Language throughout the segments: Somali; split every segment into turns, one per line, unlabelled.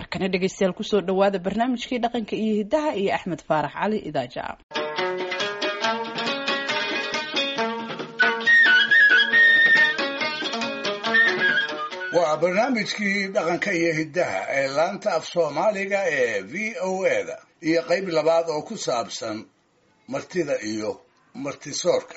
markana dhegeystayaal kusoo dhawaada barnaamijkii dhaqanka iyo hidaha iyo axmed faarax cali idaaja
waa barnaamijkii dhaqanka iyo hiddaha ee laanta af soomaaliga ee v o eda iyo qayb labaad oo ku saabsan martida iyo martisoorka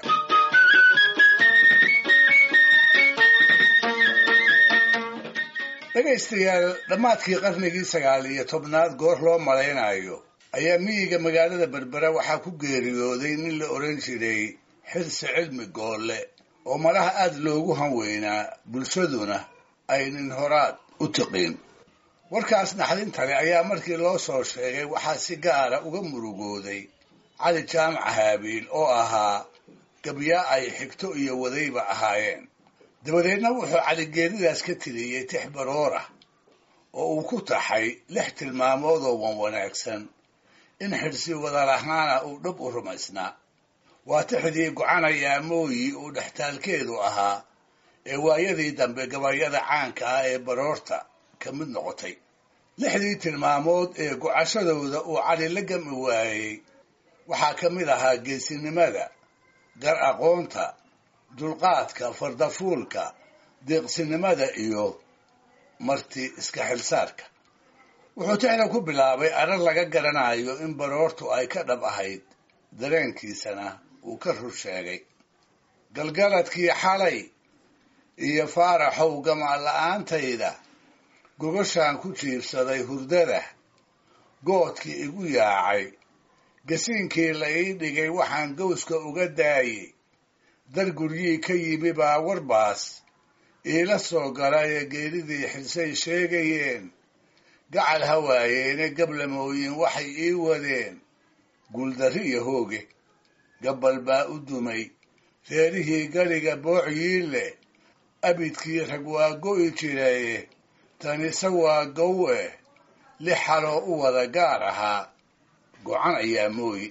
dhegaystayaal dhammaadkii qarnigii sagaal iyo tobnaad goor loo malaynayo ayaa miyiga magaalada berbera waxaa ku geeriyooday nin la odhan jiray xirsi cilmi goolle oo malaha aada loogu hanweynaa bulshaduna ay nin horaad u tiqiin warkaas naxdintale ayaa markii loo soo sheegay waxaa si gaara uga murugooday cali jaamac haabiil oo ahaa gabyaa ay xigto iyo wadayba ahaayeen dabadeedna wuxuu caligeeridaas ka tiriyey tix baroor ah oo uu ku taxay lix tilmaamood oo wan wanaagsan in xidhsi wadalahaana uu dhab u rumaysnaa waa tixdii gocanaya mooyi uu dhextaalkeedu ahaa ee waayadii dambe gabayada caanka ah ee baroorta ka mid noqotay lixdii tilmaamood ee gocashadooda uu cali la gami waayey waxaa ka mid ahaa geesinimada gar aqoonta dulqaadka fardafuulka deeqsinimada iyo marti iska xilsaarka wuxuu tixda ku bilaabay arar laga garanayo in baroortu ay ka dhab ahayd dareenkiisana uu ka rur sheegay galgaladkii xalay iyo faaraxow gamaa la-aantayda gogashaan ku jiibsaday hurdada goodkii igu yaacay gasiinkii la ii dhigay waxaan gowska uga daayey dar guryii ka yimi baa warbaas iila soo galay ee geeridii xilsay sheegayeen gacal hawaayeene gablamooyin waxay ii wadeen guuldarri iyo hooge gabbal baa u dumay reerihii galiga boocyiile abidkii rag waa go'i jiraye tanise waa gowe lix xaloo u wada gaar ahaa gocan ayaa mooyi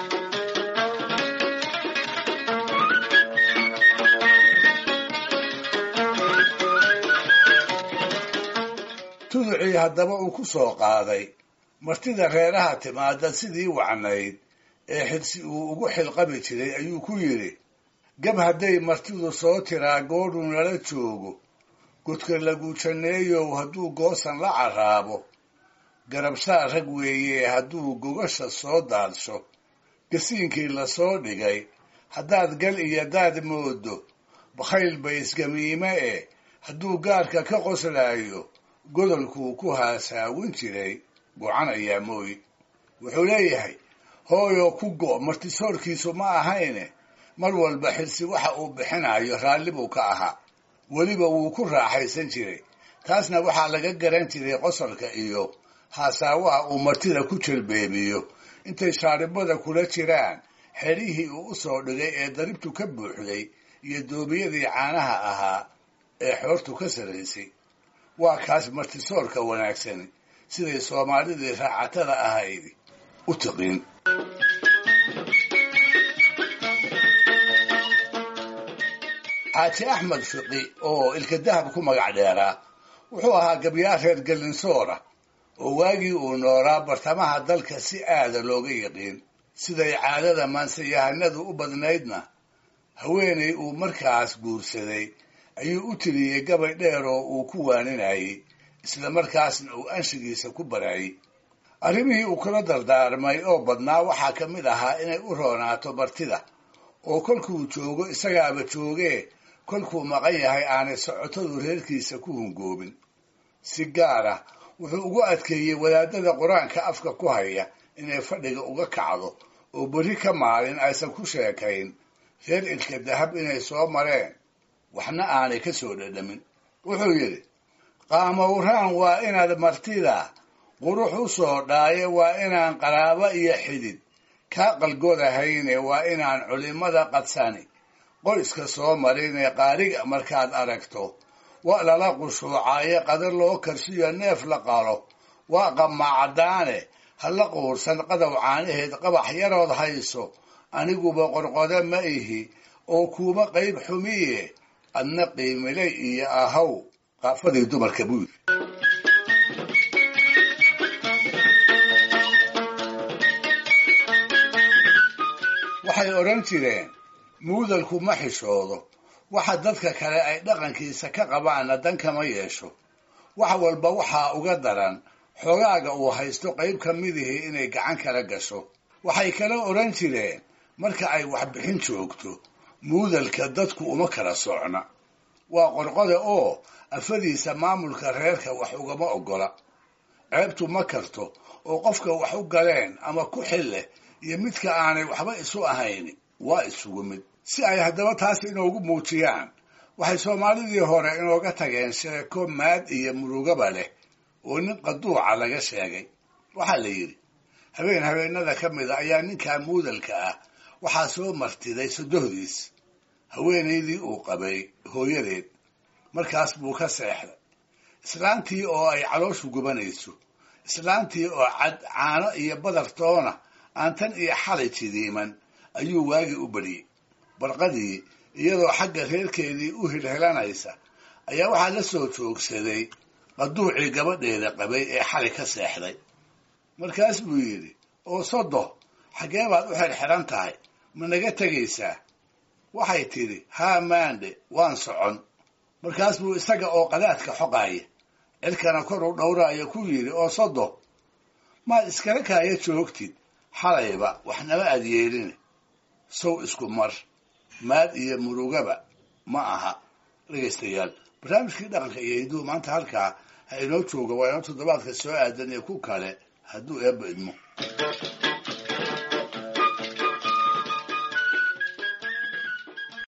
tuducii haddaba uu ku soo qaaday martida reeraha timaada sidii wacnayd ee xidsi uu ugu xilqabi jiray ayuu ku yidhi gab hadday martidu soo tiraa goodhu nala joogo godka laguujaneeyow hadduu goosan la carraabo garabsaa rag weeye hadduu gogasha soo daadsho gasiinkii lasoo dhigay haddaad gal iyo daad moodo bakhayl baysgamiime eh hadduu gaarka ka qoslaayo godolkuu ku haasaawin jiray gocan ayaa mooyi wuxuu leeyahay hooyoo ku go' martisoorkiisu ma ahayne mar walba xilsi waxa uu bixinayo raalli buu ka ahaa weliba wuu ku raaxaysan jiray taasna waxaa laga garan jiray qosolka iyo haasaawaha uu martida ku jelbeebiyo intay shaaribada kula jiraan xerihii uu u soo dhigay ee daribtu ka buuxday iyo doobiyadii caanaha ahaa ee xoortu ka sarraysay waa kaas martisoorka wanaagsani siday soomaalidii raacatada ahayd u tiqiin xaaji axmed fiqi oo ilka dahab ku magac dheeraa wuxuu ahaa gabyaa reer galinsoora oo waagii uu noolaa bartamaha dalka si aada looga yiqiin siday caadada maansayahanadu u badnaydna haweenay uu markaas guursaday ayuu u tiriyey gabay dheer oo uu ku waaninayey isla markaasna uu anshigiisa ku barayey arrimihii uu kula dardaarmay oo badnaa waxaa ka mid ahaa inay u roonaato martida oo kolkuu joogo isagaaba joogee kolkuu maqan yahay aanay socotadu reerkiisa ku hungoobin si gaar ah wuxuu ugu adkeeyey wadaadada qur-aanka afka ku haya inay fadhiga uga kacdo oo berri ka maalin aysan ku sheekayn reer ilka dahab inay soo mareen waxna aanay ka soo dhadhamin wuxuu yidhi qaamowraan waa inaad martida qurux u soo dhaaye waa inaan qaraabo iyo xidid kaa qalgodahayne waa inaan culimmada qadsani qoyska soo marinee qaariga markaad aragto waa lala qushuucaaye qadar loo karsiyo neef la qalo waa qamaacdaane ha la quursan qadow caanaheed qabax yarood hayso aniguba qorqode ma ihi oo kuuma qayb xumiye adna qiimilay iyo ahaw qaafadii dumarka buu yidhi waxay odhan jireen muudalku ma xishoodo waxa dadka kale ay dhaqankiisa ka qabaanna dan kama yeesho wax walba waxaa uga daran xogaaga uu haysto qayb ka midihii inay gacan kala gasho waxay kala odhan jireen marka ay waxbixin joogto muudalka dadku uma kala socna waa qorqode oo afadiisa maamulka reerka wax ugama oggola ceebtu ma karto oo qofka wax u galeen ama ku xil leh iyo midka aanay waxba isu ahayn waa isugu mid si ay haddaba taas inoogu muujiyaan waxay soomaalidii hore inooga tageen sheeko maad iyo murugaba leh oo nin qaduuca laga sheegay waxaa la yidhi habeen habeenada ka mida ayaa ninkaa muudalka ah waxaa soo martiday sodohdiis haweenaydii uu qabay hooyadeed markaas buu ka seexday islaantii oo ay calooshu gubanayso islaantii oo cad caano iyo badar toona aan tan iyo xalay jidiiman ayuu waagii u bariyey barqadii iyadoo xagga reerkeedii u hilhelanaysa ayaa waxaa la soo joogsaday qaduucii gabadheeda qabay ee xalay ka seexday markaas buu yidhi oo sodo xaggee baad u xirxiran tahay ma naga tegaysaa waxay tidhi haa maandhe waan socon markaas buu isaga oo qadaadka xoqaaya cirkana kor u dhowraaya ku yidhi oo sodo maad iskala kaaya joogtid xalayba waxnama aad yeelin sow isku mar maad iyo murugaba ma aha dhegaystayaal barnaamijkii dhaqanka iyo hiduhu maanta halkaa ha inoo jooga waa inoo toddobaadka soo aadan iyo ku kale hadduu eebba idmo